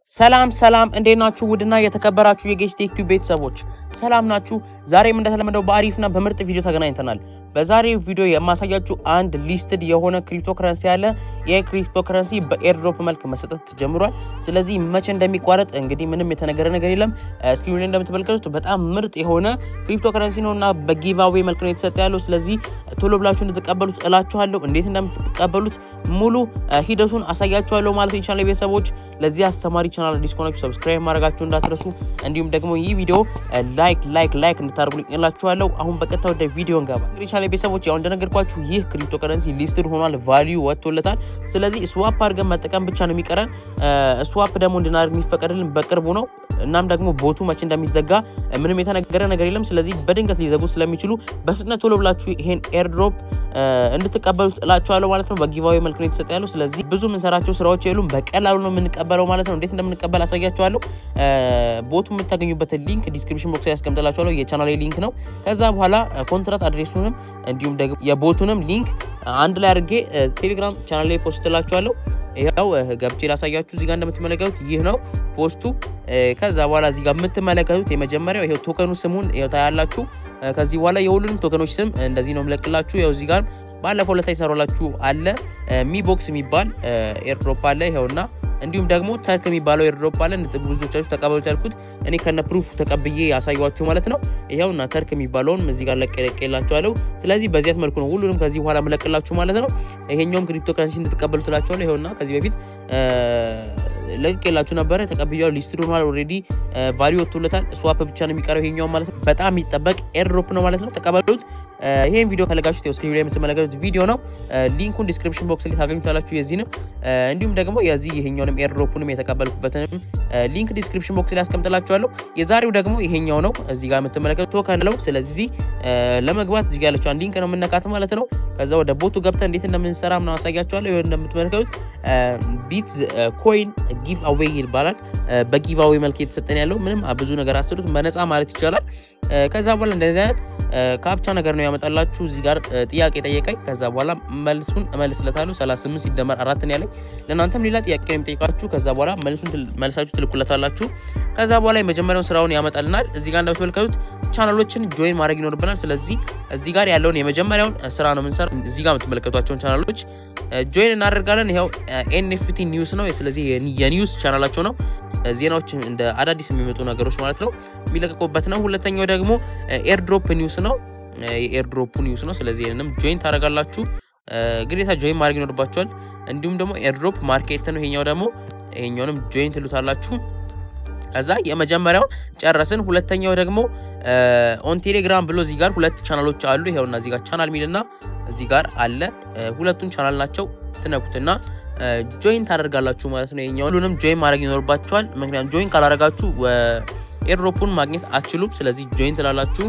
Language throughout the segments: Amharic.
ሰላም ሰላም፣ እንዴት ናችሁ? ውድና የተከበራችሁ የጌች ቴክ ቲዩብ ቤተሰቦች ሰላም ናችሁ? ዛሬም እንደተለመደው በአሪፍና በምርጥ ቪዲዮ ተገናኝተናል። በዛሬው ቪዲዮ የማሳያችሁ አንድ ሊስትድ የሆነ ክሪፕቶ ከረንሲ ያለ ይህ ክሪፕቶ ከረንሲ በኤርድሮፕ መልክ መሰጠት ጀምሯል። ስለዚህ መቼ እንደሚቋረጥ እንግዲህ ምንም የተነገረ ነገር የለም። ስክሪኑ ላይ እንደምትመለከቱት በጣም ምርጥ የሆነ ክሪፕቶ ከረንሲ ነው እና በጊቫዌ መልክ ነው የተሰጠ ያለው። ስለዚህ ቶሎ ብላችሁ እንድትቀበሉት እላችኋለሁ። እንዴት እንደምትቀበሉት ሙሉ ሂደቱን አሳያችኋለሁ ማለት ነው። የቻናል ቤተሰቦች ለዚህ አስተማሪ ቻናል አዲስ ከሆናችሁ ሰብስክራይብ ማድረጋችሁ እንዳትረሱ፣ እንዲሁም ደግሞ ይህ ቪዲዮ ላይክ ላይክ ላይክ እንድታደርጉልኝ እላችኋለሁ። አሁን በቀጥታ ወደ ቪዲዮ እንገባ። እንግዲህ ቻናል ቤተሰቦች ያው እንደነገርኳችሁ ይህ ክሪፕቶ ከረንሲ ሊስትድ ሆኗል፣ ቫሊዩ ወጥቶለታል። ስለዚህ ስዋፕ አድርገን መጠቀም ብቻ ነው የሚቀረን። ስዋፕ ደግሞ እንድናደርግ የሚፈቀድልን በቅርቡ ነው። እናም ደግሞ ቦቱ መቼ እንደሚዘጋ ምንም የተነገረ ነገር የለም። ስለዚህ በድንገት ሊዘጉት ስለሚችሉ በፍጥነት ቶሎ ብላችሁ ይሄን ኤርድሮፕ እንድትቀበሉት እላችኋለሁ ማለት ነው። በጊቫዌ መልክ ነው የተሰጠ ያለው። ስለዚህ ብዙ የምንሰራቸው ስራዎች የሉም፣ በቀላሉ ነው የምንቀበለው ማለት ነው። እንዴት እንደምንቀበል አሳያችኋለሁ። ቦቱ የምታገኙበትን ሊንክ ዲስክሪፕሽን ቦክስ ላይ ያስቀምጥላችኋለሁ። የቻናሌ ሊንክ ነው። ከዛ በኋላ ኮንትራት አድሬሱንም እንዲሁም ደግሞ የቦቱንም ሊንክ አንድ ላይ አድርጌ ቴሌግራም ቻናል ላይ ፖስት ላችኋለሁ። ይኸው ገብቼ ላሳያችሁ። እዚጋ እንደምትመለከቱት ይህ ነው ፖስቱ። ከዛ በኋላ እዚጋ የምትመለከቱት የመጀመሪያው ይኸው ቶከኑ ስሙን ይኸው ታያላችሁ። ከዚህ በኋላ የሁሉንም ቶከኖች ስም እንደዚህ ነው የምለቅላችሁ። ያው እዚህ ጋር ባለፈው ለታ ይሰራላችሁ አለ ሚ ቦክስ የሚባል ኤርድሮፕ አለ ይኸውና እንዲሁም ደግሞ ተርክ የሚባለው ኤርድሮፕ አለ። ብዙዎቻችሁ ተቀበሉት ያልኩት እኔ ከነ ፕሩፍ ተቀብዬ ያሳያችሁ ማለት ነው። ይኸውና ተርክ የሚባለውን እዚህ ጋር ለቅቄላችኋለሁ። ስለዚህ በዚያት መልኩ ነው ሁሉንም ከዚህ በኋላ መለቅላችሁ ማለት ነው። ይሄኛውም ክሪፕቶ ከረንሲ እንድትቀበሉ ትላችኋለሁ። ይኸውና ከዚህ በፊት ለቅቄላችሁ ነበረ ተቀብያው ሊስትድ ሆኗል። ኦልሬዲ ቫሊዩ ወጥቶለታል። ስዋፕ ብቻ ነው የሚቀረው ይሄኛው ማለት ነው። በጣም የሚጠበቅ ኤርድሮፕ ነው ማለት ነው። ተቀበሉት። ይሄን ቪዲዮ ፈለጋችሁት ስክሪን ላይ የምትመለከቱት ቪዲዮ ነው። ሊንኩን ዲስክሪፕሽን ቦክስ ላይ ታገኙታላችሁ። የዚህንም እንዲሁም ደግሞ የዚህ ይሄኛውንም ኤርድሮፑንም የተቀበልኩበትንም ሊንክ ዲስክሪፕሽን ቦክስ ላይ ያስቀምጥላችኋለሁ። የዛሬው ደግሞ ይሄኛው ነው። እዚህ ጋር የምትመለከቱት ቶከን ነው። ስለዚህ ለመግባት እዚህ ጋር ያለችውን ሊንክ ነው የምነካት ማለት ነው። ከዛ ወደ ቦቱ ገብተን እንዴት እንደምንሰራ ምናምን አሳያችኋለሁ። ይሄ እንደምትመለከቱት ቢት ኮይን ጊቭ አዌይ ይባላል። በጊቭ አዌይ መልክ የተሰጠን ያለው ምንም ብዙ ነገር አስሉት በነፃ ማለት ይቻላል። ከዛ በኋላ እንደዚህ አይነት ካፕቻ ነገር ነው ያመጣላችሁ። እዚህ ጋር ጥያቄ ጠየቀኝ። ከዛ በኋላ መልሱን እመልስለታለሁ። 38 ሲደመር አራት ነው ያለኝ። ለእናንተም ሌላ ጥያቄ ነው የሚጠይቃችሁ። ከዛ በኋላ መልሱን መልሳችሁ ትልኩለታላችሁ። ከዛ በኋላ የመጀመሪያውን ስራውን ያመጣልናል። እዚህ ጋር እንደምትመለከቱት ቻናሎችን ጆይን ማድረግ ይኖርብናል። ስለዚህ እዚህ ጋር ያለውን የመጀመሪያውን ስራ ነው የምንሰራ። እዚህ ጋር የምትመለከቷቸውን ቻናሎች ጆይን እናደርጋለን። ይኸው ኤንኤፍቲ ኒውስ ነው። ስለዚህ የኒውስ ቻናላቸው ነው። ዜናዎች እንደ አዳዲስ የሚመጡ ነገሮች ማለት ነው የሚለቀቁበት ነው። ሁለተኛው ደግሞ ኤርድሮፕ ኒውስ ነው። የኤርድሮፕ ኒውስ ነው። ስለዚህ ይህንንም ጆይን ታደርጋላችሁ። ግዴታ ጆይን ማድረግ ይኖርባቸዋል። እንዲሁም ደግሞ ኤርድሮፕ ማርኬት ነው። ይሄኛው ደግሞ ይሄኛውንም ጆይን ትሉታላችሁ። ከዛ የመጀመሪያው ጨረስን። ሁለተኛው ደግሞ ኦን ቴሌግራም ብሎ እዚህ ጋር ሁለት ቻናሎች አሉ። ይኸውና እዚህ ጋር ቻናል ሚልና እዚህ ጋር አለ። ሁለቱም ቻናል ናቸው። ትነኩትና ጆይን ታደርጋላችሁ ማለት ነው። ይሄኛው ሁሉንም ጆይን ማድረግ ይኖርባችኋል። ምክንያቱም ጆይን ካላደረጋችሁ ኤርድሮፑን ማግኘት አትችሉም። ስለዚህ ጆይን ትላላችሁ።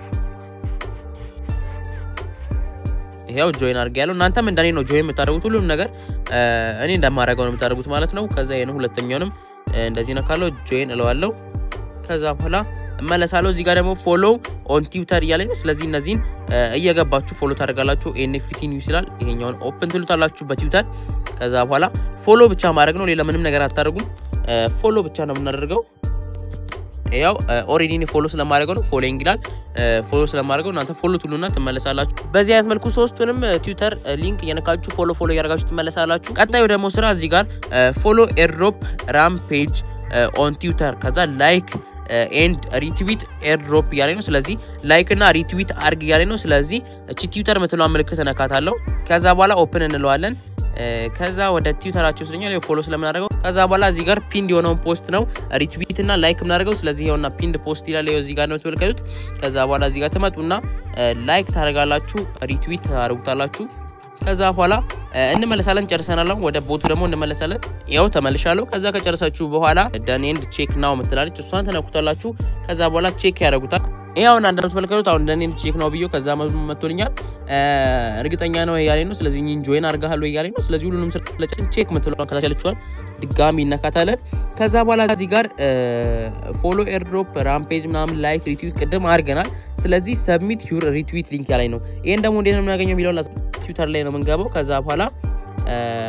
ይሄው ጆይን አድርጌ ያለው እናንተም እንደኔ ነው ጆይን የምታደርጉት። ሁሉም ነገር እኔ እንደማደርገው ነው የምታደርጉት ማለት ነው። ከዛ ይሄን ሁለተኛውንም እንደዚህ ነካለው ጆይን እለዋለሁ። ከዛ በኋላ እመለሳለሁ። እዚህ ጋር ደግሞ ፎሎ ኦን ትዊተር እያለኝ ነው። ስለዚህ እነዚህን እየገባችሁ ፎሎ ታደርጋላችሁ። ኤንኤፍቲ ኒውስ ይላል። ይሄኛውን ኦፕን ትሉታላችሁ በትዊተር። ከዛ በኋላ ፎሎ ብቻ ማድረግ ነው። ሌላ ምንም ነገር አታደርጉም። ፎሎ ብቻ ነው የምናደርገው። ያው ኦሬዲ እኔ ፎሎ ስለማድረገው ነው ፎሎዊንግ ይላል። ፎሎ ስለማድረገው እናንተ ፎሎ ትሉና ትመለሳላችሁ። በዚህ አይነት መልኩ ሶስቱንም ትዊተር ሊንክ እየነካችሁ ፎሎ ፎሎ እያደረጋችሁ ትመለሳላችሁ። ቀጣዩ ደግሞ ስራ እዚህ ጋር ፎሎ ኤርድሮፕ ራም ፔጅ ኦን ትዊተር ከዛ ላይክ ኤንድ ሪትዊት ኤርድሮፕ እያለኝ ነው። ስለዚህ ላይክ እና ሪትዊት አርግ እያለኝ ነው። ስለዚህ እቺ ትዊተር የምትለዋ ምልክት እነካታለሁ። ከዛ በኋላ ኦፕን እንለዋለን። ከዛ ወደ ትዊተራቸው ስለኛል ፎሎ ስለምናደርገው ከዛ በኋላ እዚህ ጋር ፒንድ የሆነውን ፖስት ነው ሪትዊት እና ላይክ የምናደርገው። ስለዚህ ይኸውና ፒንድ ፖስት ይላል እዚህ ጋር ነው የምትመለከቱት። ከዛ በኋላ እዚህ ጋር ትመጡና ላይክ ታደርጋላችሁ፣ ሪትዊት ታደርጉታላችሁ። ከዛ በኋላ እንመለሳለን። ጨርሰናል። ወደ ቦቱ ደግሞ እንመለሳለን። ያው ተመልሻለሁ። ከዛ ከጨረሳችሁ በኋላ ደን ኤንድ ቼክ ናው ምትላለች እሷን ተነኩታላችሁ። ከዛ በኋላ ቼክ ያደርጉታል። ይኸው እንደምትመለከቱት አሁን ደን ኤንድ ቼክ ናው ብዬ ከዛ መቶልኛል። እርግጠኛ ነው እያለኝ ነው። ስለዚህ ጆይን አድርጋለሁ እያለኝ ነው። ስለዚህ ሁሉንም ስለጭን ቼክ ምትለዋል ከታች ያለችዋል ድጋሚ ይነካታለን። ከዛ በኋላ እዚህ ጋር ፎሎ ኤርድሮፕ ራምፔጅ ምናምን ላይክ ሪትዊት ቅድም አድርገናል። ስለዚህ ሰብሚት ዩር ሪትዊት ሊንክ ያለኝ ነው። ይህን ደግሞ እንዴት ነው የምናገኘው የሚለውን ትዊተር ላይ ነው የምንገባው። ከዛ በኋላ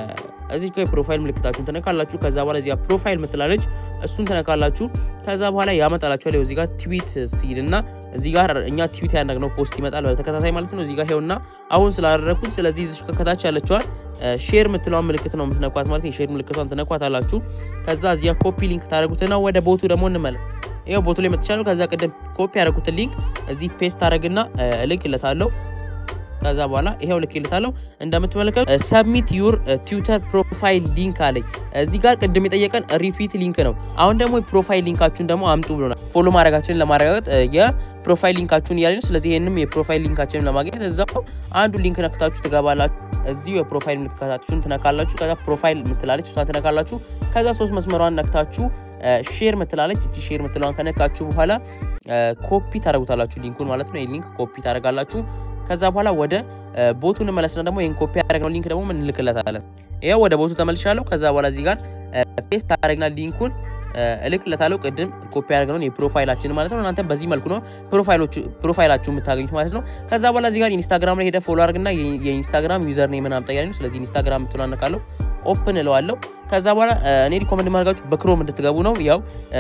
እዚህ ጋር የፕሮፋይል ምልክታችሁን ትነካላችሁ። ከዛ በኋላ እዚጋ ፕሮፋይል ምትላለች እሱን ትነካላችሁ። ከዛ በኋላ ያመጣላችኋል። እዚህ ጋር ትዊት ሲል እና እዚህ ጋር እኛ ትዊት ያደረግነው ፖስት ይመጣል በተከታታይ ማለት ነው። እዚህ ጋር ይኸውና አሁን ስላደረግኩት፣ ስለዚህ እዚህ ከታች ያለችዋል ሼር ምትለዋን ምልክት ነው የምትነኳት ማለት ነው። የሼር ምልክቷን ትነኳት አላችሁ። ከዛ እዚጋ ኮፒ ሊንክ ታደረጉትና ወደ ቦቱ ደግሞ እንመለስ። ይኸው ቦቱ ላይ መጥቻለሁ። ከዛ ቅድም ኮፒ ያደረጉትን ሊንክ እዚህ ፔስት ታደረግና እልክለታለሁ ከዛ በኋላ ይሄው ልክልታለሁ እንደምትመለከቱ ሰብሚት ዩር ትዊተር ፕሮፋይል ሊንክ አለኝ። እዚህ ጋር ቅድም የጠየቀን ሪፒት ሊንክ ነው። አሁን ደግሞ የፕሮፋይል ሊንካችሁን ደግሞ አምጡ ብሎናል። ፎሎ ማድረጋችንን ለማረጋገጥ የፕሮፋይል ሊንካችሁን እያለኝ ስለዚህ ይህንም የፕሮፋይል ሊንካችንን ለማግኘት እዛው አንዱ ሊንክ ነክታችሁ ትገባላችሁ። እዚሁ የፕሮፋይል ምልክታችሁን ትነካላችሁ። ከዛ ፕሮፋይል ምትላለች እሷን ትነካላችሁ። ከዛ ሶስት መስመሯን ነክታችሁ ሼር ምትላለች እቺ ሼር ምትለዋን ከነካችሁ በኋላ ኮፒ ታደረጉታላችሁ ሊንኩን ማለት ነው። ይህ ሊንክ ኮፒ ታደረጋላችሁ። ከዛ በኋላ ወደ ቦቱ እንመለስና ደግሞ ይህን ኮፒ ያደረግነው ሊንክ ደግሞ ምን እንልክለታለን። ይኸው ወደ ቦቱ ተመልሻለሁ። ከዛ በኋላ እዚህ ጋር ፔስት ታደረግና ሊንኩን እልክለታለሁ። ቅድም ኮፒ ያደረግነውን የፕሮፋይላችን ማለት ነው። እናንተ በዚህ መልኩ ነው ፕሮፋይላችሁ የምታገኙት ማለት ነው። ከዛ በኋላ እዚህ ጋር ኢንስታግራም ላይ ሄደ ፎሎ አድርግና የኢንስታግራም ዩዘር ኔምን አምጣ ያለኝ። ስለዚህ ኢንስታግራም ምትላነካለሁ ኦፕን እለዋለሁ። ከዛ በኋላ እኔ ሪኮመንድ ማድረጋችሁ በክሮም እንድትገቡ ነው። ያው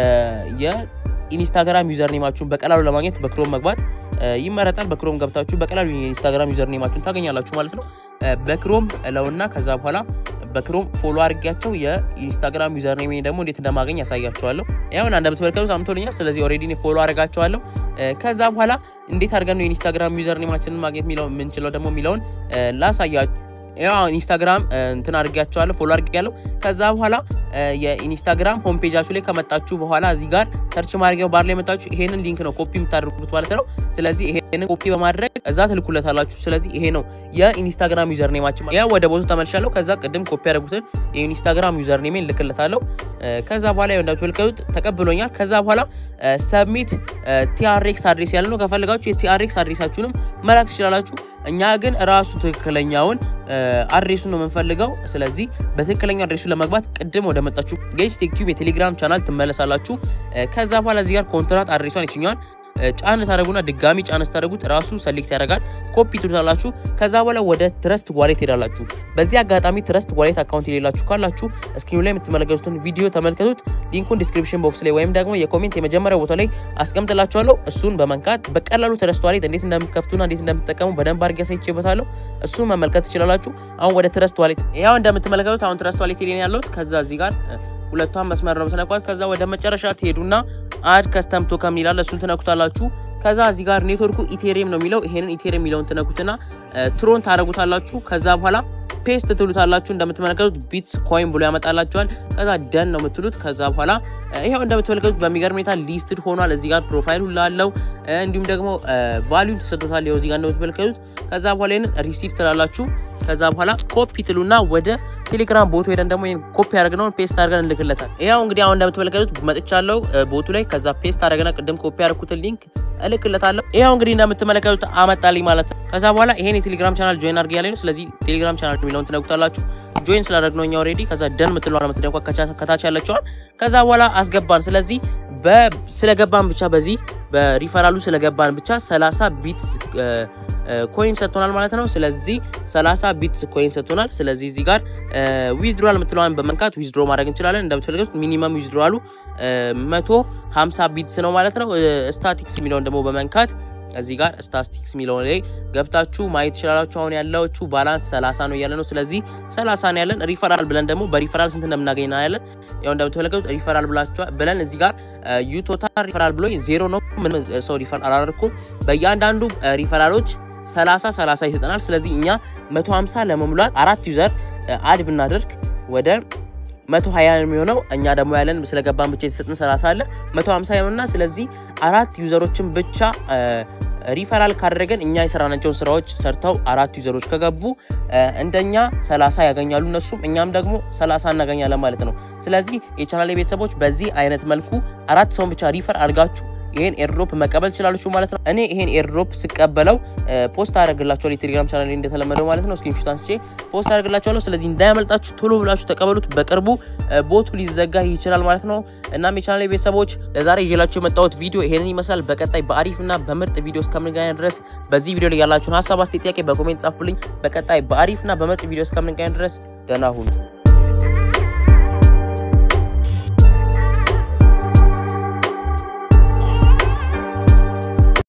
የኢንስታግራም ዩዘር ኔማችሁን በቀላሉ ለማግኘት በክሮም መግባት ይመረጣል። በክሮም ገብታችሁ በቀላሉ የኢንስታግራም ዩዘር ኔማችሁን ታገኛላችሁ ማለት ነው። በክሮም እለውና ከዛ በኋላ በክሮም ፎሎ አድርጊያቸው የኢንስታግራም ዩዘር ኔም ደግሞ እንዴት እንደማገኝ ያሳያችኋለሁ። ያሁን እንደምትመለከቱት አምቶልኛል። ስለዚህ ኦልሬዲ ፎሎ አድርጋቸዋለሁ። ከዛ በኋላ እንዴት አድርገን ነው የኢንስታግራም ዩዘር ኔማችንን ማግኘት የምንችለው ደግሞ የሚለውን ላሳያችሁ። ያው ኢንስታግራም እንትን አድርጊያቸዋለሁ ፎሎ አድርጊያለሁ። ከዛ በኋላ የኢንስታግራም ሆም ፔጃችሁ ላይ ከመጣችሁ በኋላ እዚህ ጋር ሰርች ማድረጊያው ባር ላይ መጣችሁ ይሄንን ሊንክ ነው ኮፒ የምታደርጉት ማለት ነው። ስለዚህ ይሄንን ኮፒ በማድረግ እዛ ትልኩለታላችሁ። ስለዚህ ይሄ ነው የኢንስታግራም ዩዘር ኔማችን። ያ ወደ ቦቱ ተመልሻለሁ። ከዛ ቅድም ኮፒ ያደረጉትን የኢንስታግራም ዩዘር ኔሜን ልክለታለሁ። ከዛ በኋላ እንደምትመለከቱት ተቀብሎኛል። ከዛ በኋላ ሰብሚት ቲአርኤክስ አድሬስ ያለ ነው። ከፈለጋችሁ የቲአርኤክስ አድሬሳችሁንም መላክ ትችላላችሁ። እኛ ግን ራሱ ትክክለኛውን አድሬሱን ነው የምንፈልገው። ስለዚህ በትክክለኛው አድሬሱ ለመግባት ቅድም ወደ መጣችሁ ጌጅ ቴክ ቲዩብ የቴሌግራም ቻናል ትመለሳላችሁ። ከዛ በኋላ እዚህ ጋር ኮንትራት አድሬሷን ይችኛል ጫን ታደረጉና ድጋሚ ጫን ስታደረጉት ራሱ ሰሌክት ያደርጋል። ኮፒ ትሉታላችሁ። ከዛ በኋላ ወደ ትረስት ዋሌት ሄዳላችሁ። በዚህ አጋጣሚ ትረስት ዋሌት አካውንት የሌላችሁ ካላችሁ እስክሪኑ ላይ የምትመለከቱትን ቪዲዮ ተመልከቱት። ሊንኩን ዲስክሪፕሽን ቦክስ ላይ ወይም ደግሞ የኮሜንት የመጀመሪያው ቦታ ላይ አስቀምጥላችኋለሁ። እሱን በመንካት በቀላሉ ትረስት ዋሌት እንዴት እንደምትከፍቱና እንዴት እንደምትጠቀሙ በደንብ አድርጌ አሳይቼበታለሁ። እሱን መመልከት ትችላላችሁ። አሁን ወደ ትረስት ዋሌት ያው እንደምትመለከቱት አሁን ትረስት ዋሌት ሄደን ያለሁት ከዛ እዚህ ጋር ሁለቷን መስመር ነው የምትነኳት። ከዛ ወደ መጨረሻ ትሄዱና አድ ከስተም ቶከን ይላል እሱን ትነኩታላችሁ። ከዛ እዚህ ጋር ኔትወርኩ ኢቴሪየም ነው የሚለው ይሄንን ኢቴሪየም የሚለውን ትነኩትና ትሮን ታደረጉታላችሁ። ከዛ በኋላ ፔስት ትሉታላችሁ። እንደምትመለከቱት ቢትስ ኮይን ብሎ ያመጣላችኋል። ከዛ ደን ነው የምትሉት። ከዛ በኋላ ይሄው እንደምትመለከቱት በሚገርም ሁኔታ ሊስትድ ሆኗል። እዚህ ጋር ፕሮፋይል ሁላ አለው። እንዲሁም ደግሞ ቫሊዩ ተሰጥቶታል። ይኸው እዚህ ጋር እንደምትመለከቱት። ከዛ በኋላ ይሄንን ሪሲቭ ትላላችሁ። ከዛ በኋላ ኮፒ ትሉና ወደ ቴሌግራም ቦቱ ሄደን ደግሞ ይሄን ኮፒ አድርገነውን ፔስት አድርገን እንልክለታል። ያው እንግዲህ አሁን እንደምትመለከቱት መጥቻለሁ ቦቱ ላይ። ከዛ ፔስት አድርገና ቅድም ኮፒ ያደረኩትን ሊንክ እልክለታለሁ። ያው እንግዲህ እንደምትመለከቱት አመጣልኝ ማለት ነው። ከዛ በኋላ ይሄን የቴሌግራም ቻናል ጆይን አድርግ ያለኝ ነው። ስለዚህ ቴሌግራም ቻናል የሚለውን ትነኩታላችሁ። ጆይን ስላደረግነው እኛ ኦልሬዲ ከዛ ደን ምትለዋል የምትደንኳ ከታች ያለችዋል። ከዛ በኋላ አስገባን። ስለዚህ ስለገባን ብቻ በዚህ በሪፈራሉ ስለገባን ብቻ 30 ቢት ኮይን ሰጥቶናል ማለት ነው። ስለዚህ 30 ቢት ኮይን ሰጥቶናል። ስለዚህ እዚህ ጋር ዊዝድሮዋል የምትለዋን በመንካት ዊዝድሮ ማድረግ እንችላለን። እንደምትፈልጉት ሚኒመም ዊዝድሮዋሉ 150 ቢትስ ነው ማለት ነው። ስታቲክስ የሚለውን ደግሞ በመንካት እዚህ ጋር ስታቲስቲክስ የሚለውን ላይ ገብታችሁ ማየት ትችላላችሁ። አሁን ያለችው ባላንስ 30 ነው እያለ ነው። ስለዚህ 30 ነው ያለን። ሪፈራል ብለን ደግሞ በሪፈራል ስንት እንደምናገኝ ነው ያለን። ያው እንደምትመለከቱት ሪፈራል ብላችኋል ብለን እዚህ ጋር ዩቶታል ሪፈራል ብሎ ዜሮ ነው። ምንም ሰው ሪፈራል አላደረኩም። በእያንዳንዱ ሪፈራሎች 30 30 ይሰጠናል። ስለዚህ እኛ 150 ለመሙላት አራት ዩዘር አድ ብናደርግ ወደ 120 የሚሆነው እኛ ደግሞ ያለን ስለገባን ብቻ የተሰጥን 30 አለ 150 ይሆንና ስለዚህ አራት ዩዘሮችን ብቻ ሪፈራል ካደረገን እኛ የሰራናቸውን ስራዎች ሰርተው አራት ዩዘሮች ከገቡ እንደኛ 30 ያገኛሉ እነሱም እኛም ደግሞ 30 እናገኛለን ማለት ነው። ስለዚህ የቻናል ቤተሰቦች በዚህ አይነት መልኩ አራት ሰውን ብቻ ሪፈር አድርጋችሁ ይሄን ኤርድሮፕ መቀበል ትችላላችሁ ማለት ነው። እኔ ይሄን ኤርድሮፕ ስቀበለው ፖስት አደርግላችኋለሁ የቴሌግራም ቻናል ላይ እንደተለመደው ማለት ነው። ስክሪንሾት አንስቼ ፖስት አደርግላችኋለሁ። ስለዚህ እንዳያመልጣችሁ ቶሎ ብላችሁ ተቀበሉት። በቅርቡ ቦቱ ሊዘጋ ይችላል ማለት ነው። እናም የቻናል ቤተሰቦች ለዛሬ ይዤላችሁ የመጣሁት ቪዲዮ ይሄንን ይመስላል። በቀጣይ በአሪፍና በምርጥ ቪዲዮ እስከምንገናኝ ድረስ በዚህ ቪዲዮ ላይ ያላችሁን ሀሳብ አስተያየት፣ ጥያቄ በኮሜንት ጻፉልኝ። በቀጣይ በአሪፍና በምርጥ ቪዲዮ እስከምንገናኝ ድረስ ደህና ሁኑ።